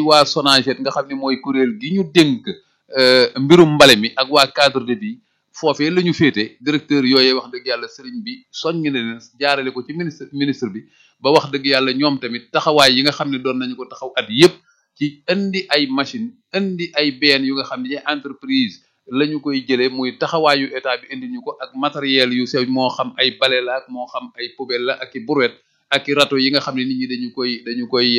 waa Sonaget nga xam ne mooy kuréel gi ñu dénk mbirum mbale mi ak waa cadre de vie foofee la ñu féete directeur yooyee wax dëgg yàlla sëriñ bi soññ na leen jaarale ko ci ministre ministre bi ba wax dëgg yàlla ñoom tamit taxawaay yi nga xam ne doon nañu ko taxaw at yépp ci indi ay machine indi ay benn yu nga xam ne entreprise la ñu koy jëlee muy taxawaayu état bi indi ñu ko ak matériel yu sew moo xam ay bale la ak moo xam ay poubelle la ak i brouette ak i râteau yi nga xam ne nit ñi dañu koy dañu koy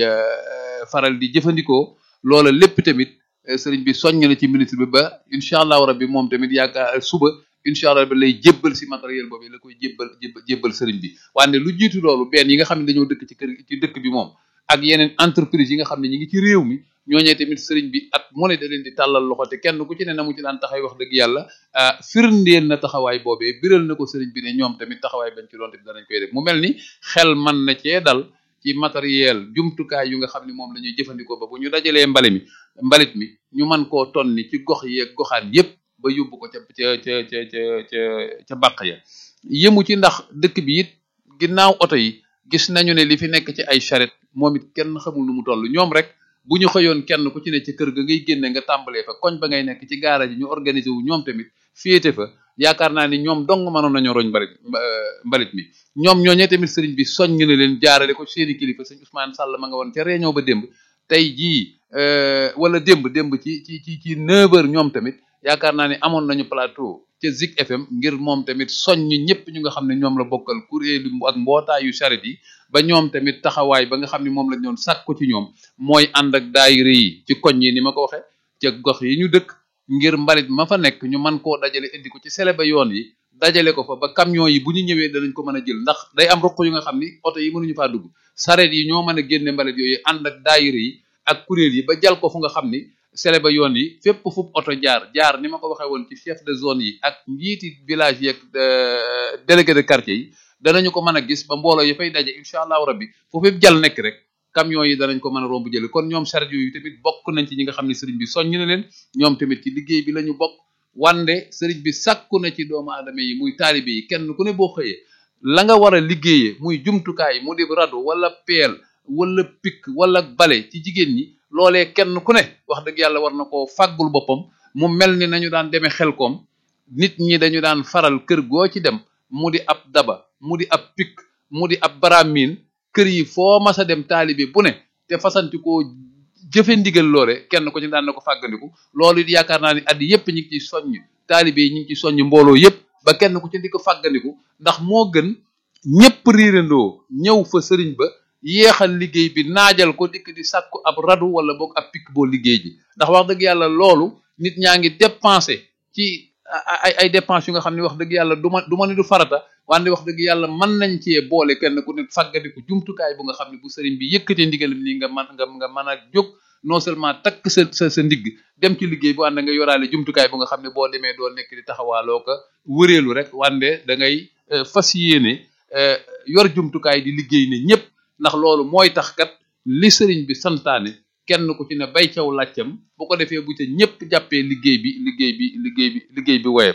faral di jëfandikoo loola lépp tamit sëriñ bi soññ na ci ministre bi ba incha allahu rabbi moom tamit yaakaar suba incha allah rabbi lay jébbal si matériel boobu la koy jébbal jébbal sëriñ bi wante lu jiitu loolu benn yi nga xam ne dañoo dëkk ci kër ci dëkk bi moom ak yeneen entreprise yi nga xam ne ñi ngi ci réew mi ñooñee tamit sëriñ bi at mu ne da leen di tàllal loxo te kenn ku ci ne na mu ci daan taxaw wax dëgg yàlla firndeel na taxawaay boobee biral na ko sëriñ bi ne ñoom tamit taxawaay bañ ci doon tamit danañ koy def mu mel ni xel man na cee dal ci matériel jumtukaay yu nga xam ne moom la ñuy jëfandikoo ba bu ñu dajalee mbale mi mbalit mi ñu mën koo tonni ci gox yi ak goxaan yépp ba yóbbu ko ca ca ca ca ca ca ca bàq ya yëmu ci ndax dëkk bi it ginnaaw oto yi gis nañu ne li fi nekk ci ay charrette moom it kenn xamul nu mu toll ñoom rek bu ñu xëyoon kenn ku ci ne ci kër ga ngay génne nga tàmbalee fa koñ ba ngay nekk ci gaara ji ñu organiser wu ñoom tamit féete fa yaakaar naa ni ñoom dong mënoon nañoo roñ mbalit mbalit mi ñoom ñooñee tamit sëriñ bi soññ na leen jaarale ko seeni kilifa sëñ Ousmane Sall ma nga woon ca réunion ba démb tey jii wala démb démb ci ci ci ci 9h ñoom tamit yaakaar naa ne amoon nañu plateau ca Zik FM ngir moom tamit soññ ñëpp ñu nga xam ne ñoom la bokkal kuréelu ak mbootaayu charrette yi ba ñoom tamit taxawaay ba nga xam ne moom lañ doon sàkku ci ñoom mooy ànd ak daayira yi ci koñ yi ni ma ko waxee ca gox yi ñu dëkk ngir mbalit ma fa nekk ñu mën koo dajale indi ko ci sele ba yoon yi dajale ko fa ba camion yi bu ñu ñëwee danañ ko mën a jël ndax day am ruq yu nga xam ni oto yi mënuñu faa dugg sareet yi ñoo mën a génne mbalit yooyu ànd ak daayira yi ak kuréel yi ba jal ko fu nga xam ni sele ba yoon yi fépp fu oto jaar jaar ni ma ko waxee woon ci chef de zone yi ak njiiti village yi ak délégué de quartier yi danañu ko mën a gis ba mbooloo yi fay daje incha allahu rabbi foofu yëpp jal nekk rek camion yi danañ ko mën a romb jële kon ñoom charrette yooyu tamit bokk nañ ci ñi nga xam ne sëriñ bi soññ na leen ñoom tamit ci liggéey bi la ñu bokk wande sëriñ bi sàkku na ci doomu aadama yi muy taalibe yi kenn ku ne boo xëyee la nga war a liggéeyee muy jumtukaay mu di rado wala peel wala pik wala bale ci jigéen ñi loolee kenn ku ne wax dëgg yàlla war na koo fàggul boppam mu mel ni nañu daan demee xel koom nit ñi dañu daan faral kër goo ci dem mu di ab daba mu di ab pik mu di ab baramin kër yi foo mas a dem taalibe bu ne te fasanti koo jëfe ndigal loole kenn ko ci daan na ko fàggandiku loolu it yaakaar naa ni at yépp ñi ngi ciy soññ taalibe yi ñi ngi ciy soññ mbooloo yépp ba kenn ku ci di ko fàggandiku ndax moo gën ñépp riirandoo ñëw fa sëriñ ba yéexal liggéey bi naajal ko dikk di sàkku ab radu wala boog ab pik boo liggéey ji ndax wax dëgg yàlla loolu nit ñaa ngi dépensé ci ay ay dépenses yu nga xam ne wax dëgg yàlla du ma du ma ni du farata wante wax dëgg yàlla mën nañ cee boole kenn ku ne fàggadiku jumtukaay bu nga xam ne bu sëriñ bi yëkkatee ndigalam nii nga man nga nga mën a jóg non seulement takk sa sa sa ndigg dem ci liggéey bu ànd nga yoraale jumtukaay bu nga xam ne boo demee doo nekk di taxawaaloo ko wëreelu rek wante da ngay fas yéene yor jumtukaay di liggéey ne ñëpp ndax loolu mooy tax kat li sëriñ bi santaane kenn ku ci ne bay caw làccam bu ko defee bu ca ñëpp jàppee liggéey bi liggéey bi liggéey bi liggéey bi woyeb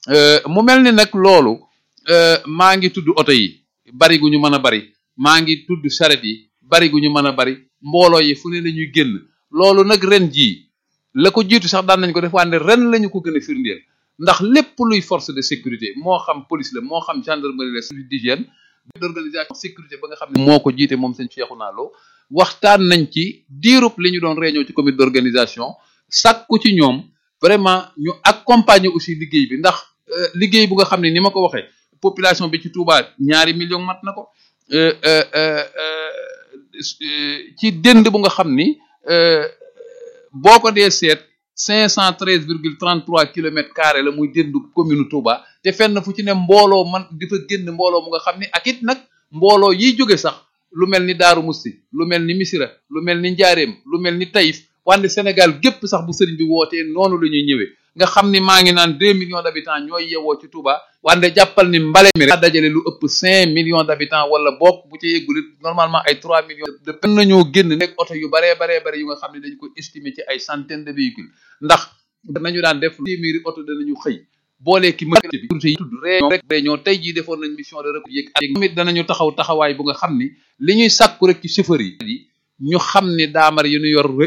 mu mel ni nag loolu maa ngi tudd oto yi bari gu ñu mën a bari maa ngi tudd charrette yi bari gu ñu mën a bari mbooloo yi fu ne la ñuy génn loolu nag ren jii la ko jiitu sax daan nañ ko def wante ren lañu ko gën a firndeel ndax lépp luy force de sécurité moo xam police la moo xam gendarmerie la service d'hygiène d'organisation sécurité ba nga xam ne moo ko jiite moom sëñ Cheikhouna Lo waxtaan nañ ci diirub li ñu doon réunion ci comité d'organisation sàkku ci ñoom vraiment ñu accompagner aussi liggéey bi ndax liggéey bu nga xam ne ni ma ko waxee population bi ci Touba ñaari million mat na ko ci dënd bu nga xam ni boo ko dee seet cinq cent treize virgule trente trois kilomètres carrés la muy dëndu commune Touba te fenn fu ci ne mbooloo man di fa génn mbooloo mu nga xam ni ak it nag mbooloo yiy jóge sax lu mel ni Daaru Musti lu mel ni Misira lu mel ni Njaareem lu mel ni Taïf wante Sénégal gépp sax bu sëriñ bi wootee noonu la ñuy ñëwee nga xam ni maa ngi naan deux millions d'habitants ñooy yewoo ci Touba wante jàppal ni mbale mi rek dajale lu ëpp cinq millions d'habitants wala bokk bu ci yeggulit normalement ay trois millions de pen nañoo génn nekk oto yu baree baree bare yu nga xam ne dañ ko estimer ci ay centaines de véhicules ndax nañu daan def téeméeri oto danañu xëy boolee ki mëte bi yi tudd réunion rek réunion tey jii defoon nañ mission de recours yëg ak tamit danañu taxaw taxawaay bu nga xam ni li ñuy sàkku rek ci chauffeur yi ñu xam ni daamar yi ñu yor